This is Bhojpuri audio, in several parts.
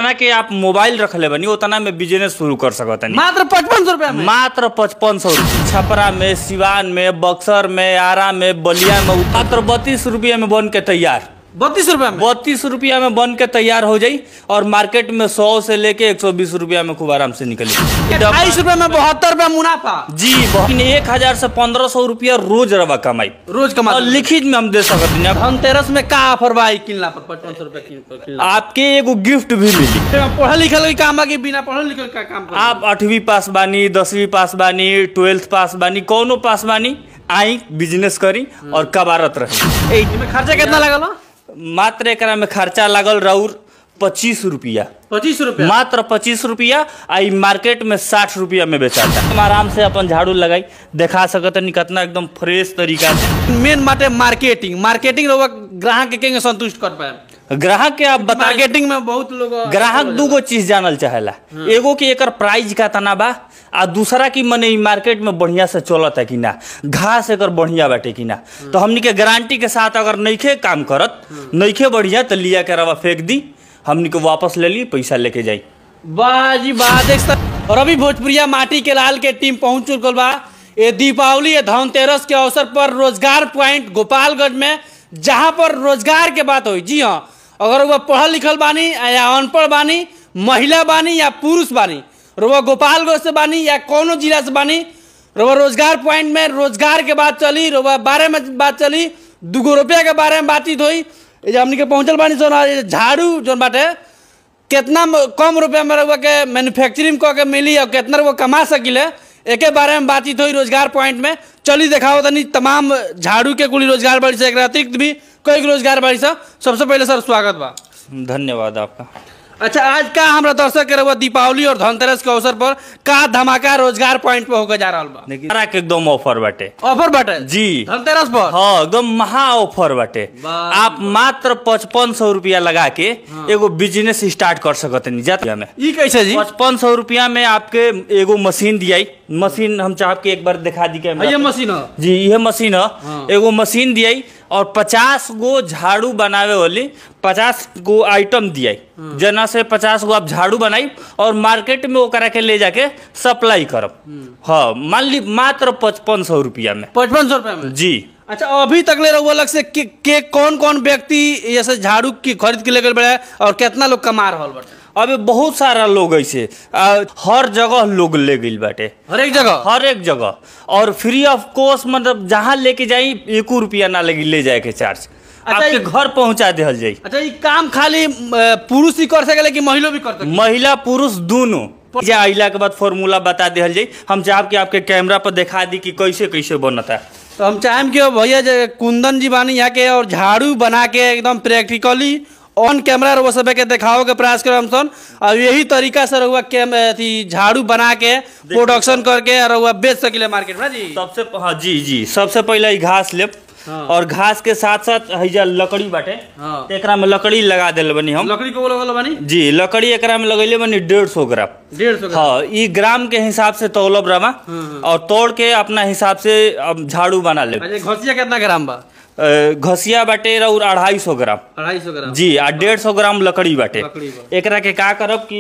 जितना के आप मोबाइल रख ले बनी उतना में बिजनेस शुरू कर सकत नहीं मात्र पचपन सौ रुपया में मात्र पचपन सौ छपरा में सिवान में बक्सर में आरा में बलिया में मात्र बत्तीस रुपया में बन के तैयार बत्तीस रुपया में बत्तीस रुपया में बन के तैयार हो जाई और मार्केट में सौ से लेके एक सौ बीस रुपया में खूब आराम से निकली अट्ठाईस रुपया में बहत्तर रुपया मुनाफा जी बहुत एक हजार से पंद्रह सौ रुपया रोज रवा कमाई रोज कमा और लिखित में हम दे सकते हैं धनतेरस में का ऑफर बा ई किनला पर पचपन सौ रुपया किन पर किनला आपके एगो गिफ्ट भी मिली पढ़ल लिखल के काम बा कि बिना पढ़ल लिखल का काम कर आप आठवीं पास बानी दसवीं पास बानी ट्वेल्थ पास बानी कौनो पास बानी आई बिजनेस करी और कबारत रही में खर्चा कितना लगल मात्र एकरा में खर्चा लागल राउर पच्चीस रुपया पच्चीस रुपया मात्र पच्चीस रुपया आ ई मार्केट में साठ रुपया में बेचाता हम आराम से अपन झाड़ू लगाई दिखा सकत नहीं कितना एकदम फ्रेश तरीका से मेन माटे मार्केटिंग मार्केटिंग रहुआ ग्राहक के केंगे संतुष्ट कर पाए ग्राहक के आप बता मार्केटिंग में बहुत लोग ग्राहक दूगो चीज जानल चाहेला एगो कि एकर प्राइस का तना बा आ दूसरा की मने ई मार्केट में बढ़िया से चलत है कि ना घास एकर बढ़िया बाटे कि ना तो हमनी के गारंटी के साथ अगर नइखे काम करत नइखे बढ़िया तो लिया के रवा फेंक दी हमनी के वापस ले ली पैसा लेके जाई वाह जी वाह देख सक और अभी भोजपुरिया माटी के लाल के टीम पहुंच चुकल बा ये दीपावली ये धनतेरस के अवसर पर रोजगार पॉइंट गोपालगंज में जहां पर रोजगार के बात हुई जी हाँ अगर वह पढ़ल लिखल बानी या अनपढ़ बानी महिला बानी या पुरुष बानी रुआ गोपालगंज से बानी या कोनो जिला से बानी रुआ रोजगार पॉइंट में रोजगार के बात चली रुआ बारे में बात चली दूगो रुपया के बारे में बातचीत हुई ये जो हमनी के पहुंचल बानी सोना ये झाड़ू जोन बाटे कितना म- कम रुपया में रउआ के मैन्युफैक्चरिंग कऽ के मिली और कितना रउआ कमा सकिले एके बारे में बातचीत हुई रोजगार पॉइंट में चली देखाओ तनी तमाम झाड़ू के कुली रोजगार बाड़ी से एकरा अतिरिक्त भी कई गो रोजगार बाड़ी से सबसे पहले सर स्वागत बा धन्यवाद आपका अच्छा आज का हमरा दर्शक के रउआ दीपावली और धनतेरस के अवसर पर का धमाका रोजगार पॉइंट पे होकर जा रहा बा देखिए सारा के एकदम ऑफर बाटे ऑफर बाटे जी धनतेरस पर हाँ एकदम महा ऑफर बाटे वाह। आप मात्र पचपन सौ रुपया लगा के एगो बिजनेस स्टार्ट कर सकते नहीं जाते में ई कैसे जी पचपन सौ रुपया में आपके एगो मशीन दियाई मशीन हम चाह के एक बार दिखा दी कैमरा ये पे। मशीन है जी यह मशीन है हाँ। एगो मशीन दियाई और पचास गो झाड़ू बनावे वाली पचास गो आइटम दियाई जना से पचास गो आप झाड़ू बनाई और मार्केट में ओकरा के ले जाके सप्लाई करब हाँ मान ली मात्र पचपन सौ रुपया में पचपन सौ रुपया में जी अच्छा अभी तक ले रहुआ लग से के, के कौन कौन व्यक्ति जैसे झाड़ू की खरीद के लेकर बड़े और कितना लोग कमा रहा बाटे अबे बहुत सारा लोग ऐसे आ, हर जगह लोग ले गइल बाटे हर एक जगह हर एक जगह और फ्री ऑफ कॉस्ट मतलब जहाँ लेके जाई एको रुपया ना लगी ले जाए के चार्ज अच्छा, आपके ये- घर पहुंचा देहल जाई अच्छा ये काम खाली अ, पुरुष ही कर सकेला कि महिला भी कर सके महिला पुरुष दोनों जा अइला के बाद फॉर्मूला बता देहल जाई हम चाहब कि आपके कैमरा पर दिखा दी कि कैसे कैसे बनता तो हम चाहेम कि भैया जे कुंदन जी बानी यहाँ के और झाड़ू बना के एकदम प्रैक्टिकली ऑन कैमरा रहुआ सब के दिखाओ के प्रयास करब हम सन और यही तरीका से रहुआ कैम अथी झाड़ू बना के प्रोडक्शन करके और रहुआ बेच सकिले मार्केट में जी सबसे हाँ जी जी सबसे पहले ई घास लेब हाँ। और घास के साथ साथ हईजा लकड़ी बाटे हाँ। तो एकरा में लकड़ी लगा देले बनी हम लकड़ी को बोला बानी जी लकड़ी एकरा में लगैले बनी डेढ़ सौ ग्राम डेढ़ सौ हाँ ई ग्राम के हिसाब से तौलब रमा और तोड़ के अपना हिसाब से अब झाड़ू बना ले अच्छा घसिया कितना ग्राम बा घसिया बाटे और अढ़ाई सौ ग्राम अढ़ाई सौ ग्राम जी आ डेढ़ सौ ग्राम लकड़ी बाटे लकड़ी बा। एकरा के का करब कि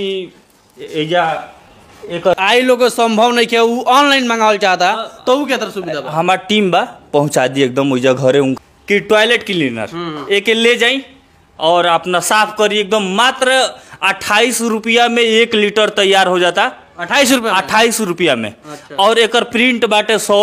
एजा एक आई लोग के संभव नहीं के उ ऑनलाइन मंगावल चाहता तो उ के तरह सुविधा बा हमार टीम बा पहुंचा दी एकदम ओइजा घरे उन कि टॉयलेट क्लीनर एके ले जाई और अपना साफ करी एकदम मात्र अट्ठाईस रुपया में एक लीटर तैयार हो जाता अट्ठाईस रुपया में? अट्ठाईस रुपया में अच्छा। और एकर प्रिंट बाटे सौ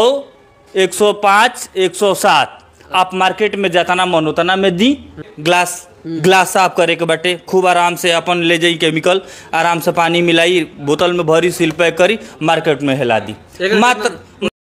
एक सौ पाँच एक सौ सात आप मार्केट में जतना मन उतना में दी ग्लास ग्लास साफ करे के बाटे खूब आराम से अपन ले जाई केमिकल आराम से पानी मिलाई बोतल में भरी सील पैक करी मार्केट में हिला दी एकर मात्र कितना-